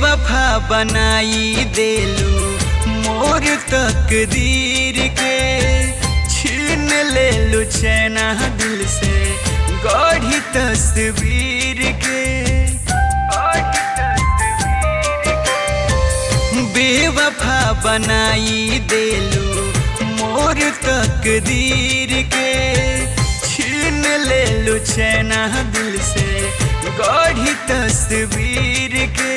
बेवफा बनाई देलू मोर तकदीर के छीन लेलू चैना दिल से गढ़ी तस्वीर के गढ़ी तस्वीर के। बेवफा बनाई देलू मोर तकदीर के छीन लेलू चैना दिल से गढ़ी तस्वीर के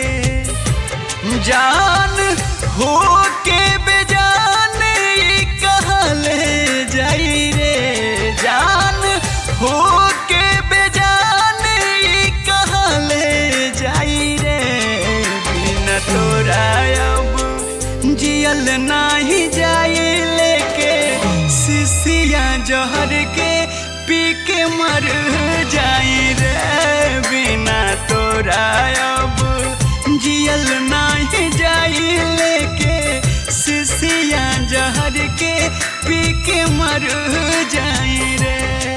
जान हो के बेजान ई कहाँ ले जाई रे जान हो के बेजान ई कहाँ ले जाई रे बिना तोरा अब जियल नाही जाई लेके सिसिया जहर के पी के मर जाई रे बिना तोरा अब जियल नाही जाई लेके सिसिया जहर के पी के मर जाई रे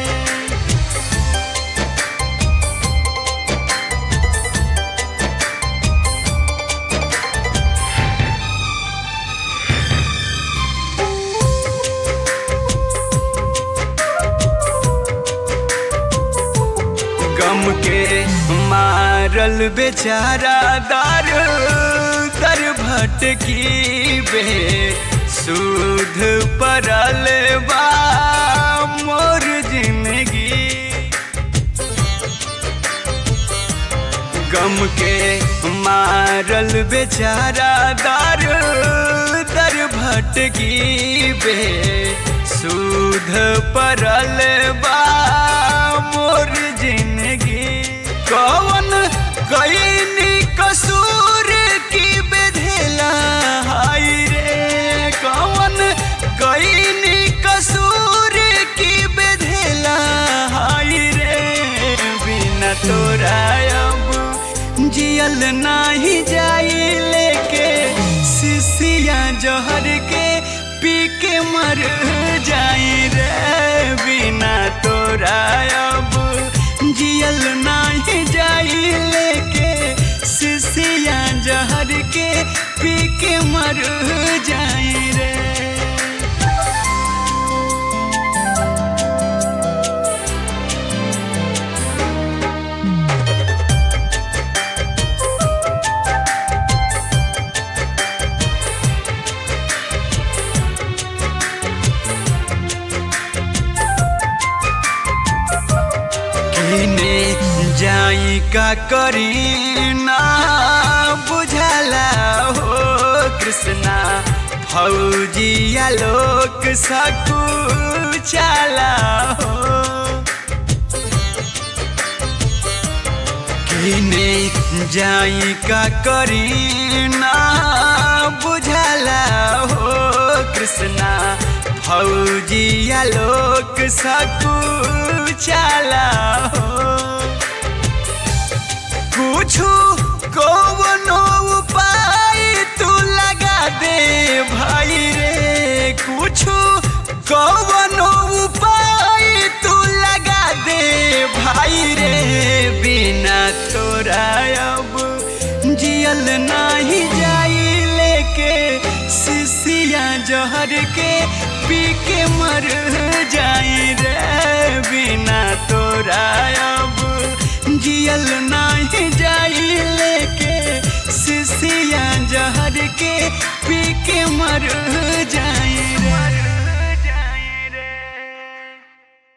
गम के मारल बेचारा दर दर भटकी बे सुध परल बा मोर जिंदगी गम के मारल बेचारा दर दर भटकी बे सुध परल बा मोर जिंदगी कौन कईनी कसूर की बेधेला हाय रे कौन कईनी कसूर की बेधेला हाय रे बिना तोरा अब जियल नाही जाई लेके सिसिया जहर के पी के मर जाई रे बिना तोरा अब जियल नाही जाई लेके सिसिया जहर के पी के मर जाई रे किने जाई का करी ना बुझला हो कृष्णा फौजिया लोक सकू चला हो किने जाई का करी ना बुझला हो कृष्णा फौजिया लोक सकू चला हो कुछु कौनो उपाय तू लगा दे भाई रे कुछु कौनो उपाय तू लगा दे भाई रे बिना तोरा अब जियल नाही जाई लेके सिसिया जहर के पी के मर जाई रे बिना तोरा अब जियल नाही जाई लेके सिसिया जहर के पी के मर जाई रे